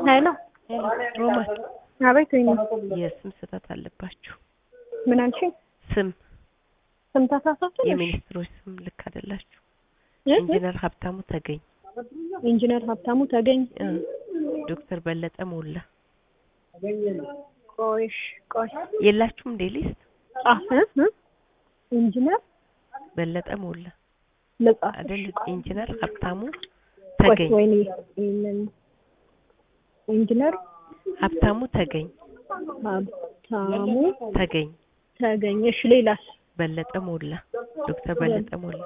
ሄሎ ሮማን አቤት ወይኔ የስም ስህተት አለባችሁ። ምን አልሽኝ? ስም ስም ተሳሳትን? የሚኒስትሮች ስም ልክ አይደላችሁ። እ? ኢንጂነር ሀብታሙ ተገኝ፣ ኢንጂነር ሀብታሙ ተገኝ። እ፣ ዶክተር በለጠ ሞላ ቆይሽ ቆይ የላችሁም እንዴ ሊስት? ጻፍ እ? እ? ኢንጂነር በለጠ ሞላ ልጻፍ አይደል? ኢንጂነር ሀብታሙ ቆይ ተገኝ፣ ወይኔ ይሄንን ኢንጂነር ሀብታሙ ተገኝ፣ ሀብታሙ ተገኝ፣ ተገኝ። እሺ ሌላስ? በለጠ ሞላ፣ ዶክተር በለጠ ሞላ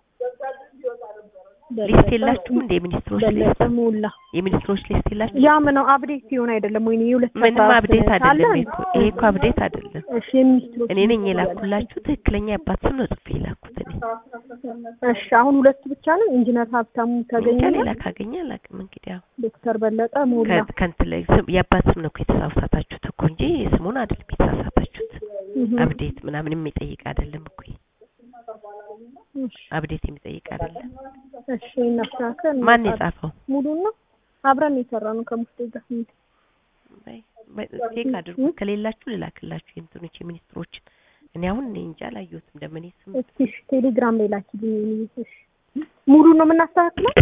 በለጠ ሊስት የላችሁም እንዴ? የሚኒስትሮች ሊስት በለጠ ሞላ የሚኒስትሮች ሊስት የላችሁ? ያ ምን ነው አፕዴት ሲሆን አይደለም ወይኔ የሁለት ምንም ሰዓት አብዴት አለ አይደለም እንዴ? እኮ ይሄ እኮ አብዴት አይደለም። እሺ የሚኒስትሮች እኔ ነኝ የላኩላችሁ። ትክክለኛ የአባት ስም ነው ጽፌ የላኩት እኔ። እሺ አሁን ሁለቱ ብቻ ነው ኢንጂነር ሀብታሙ ተገኝ እንጃ እና ሌላ ካገኘ አላውቅም። እንግዲህ ያው ዶክተር በለጠ ሞላ ከ- ከእንትን ላይ ስም የአባት ስም ነው እኮ የተሳሳታችሁት እኮ እንጂ ስሙን አይደለም የተሳሳታችሁት። እህ። አብዴት ምናምን የሚጠይቅ አይደለም እኮ ይሄ። እሺ አብዴት የሚጠይቅ አይደለም። እሺ እናስተካክል። ማን የጻፈው? ሙሉን ነው አብረን የሰራ ነው ከሙስቴ ጋር ስንት በይ በይ ቼክ አድርጉ። ከሌላችሁ ልላክላችሁ የእንትኖች የሚኒስትሮችን። እኔ አሁን እኔ እንጃ አላየሁትም። እንደምን ስም እስኪ እሺ ቴሌግራም ላይ ላኪልኝ። እሺ ሙሉን ነው የምናስተካክለው